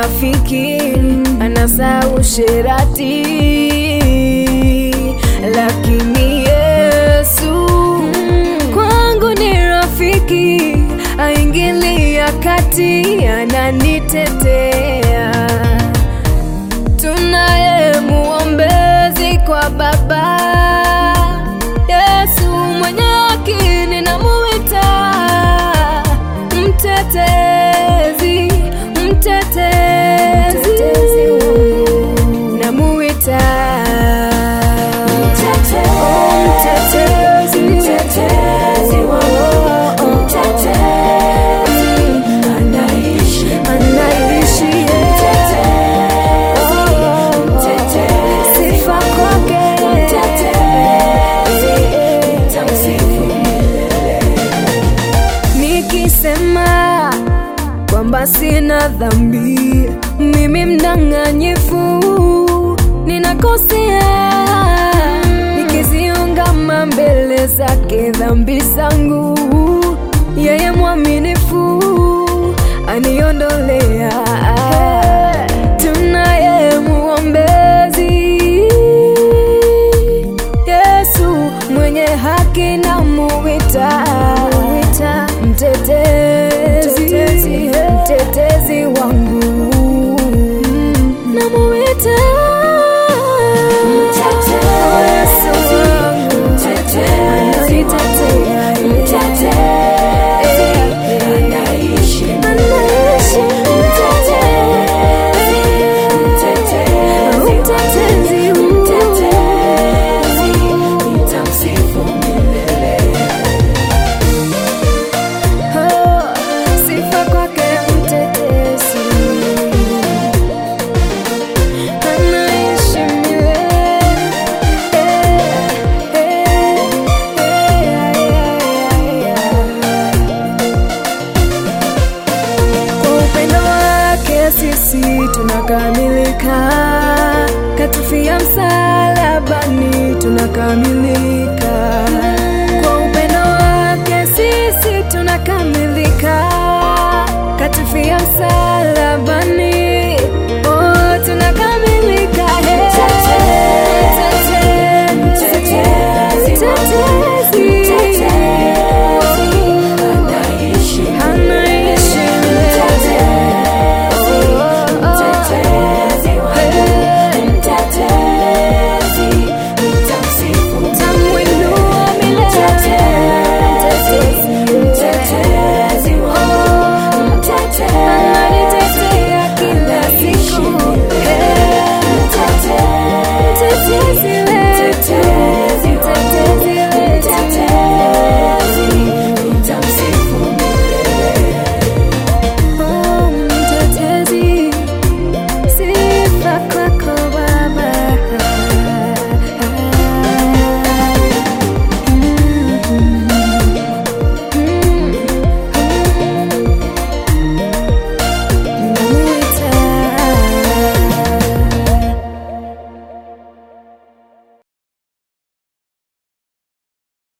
rafiki, anasahau sherati, lakini Yesu kwangu ni rafiki, aingilia kati, ananitetea. Tunaye muombezi kwa Baba, Yesu mwenye haki, ninamuita mtetezi, mtetezi, namuita Oh, mtetezi, Oh, anaishi, Oh, sifa kwake. Nikisema kwamba sina dhambi, mimi mdanganyifu, ninakosea nikiziungama mbele zake dhambi zangu, yeye mwaminifu aniondolea. Tunaye muombezi Yesu mwenye haki na muwita mtetezi, mtetezi wangu na muwita Yesu wangu ananitetea. Mtetezi, Oh, sifa kwake mtetezi, anaishi milele. Eh, eh, eh, Kwa upendo wake sisi tunakamilika, katufia msalabani tunakamilika. Kwa upendo wake sisi tunakamilika, katufia msalabani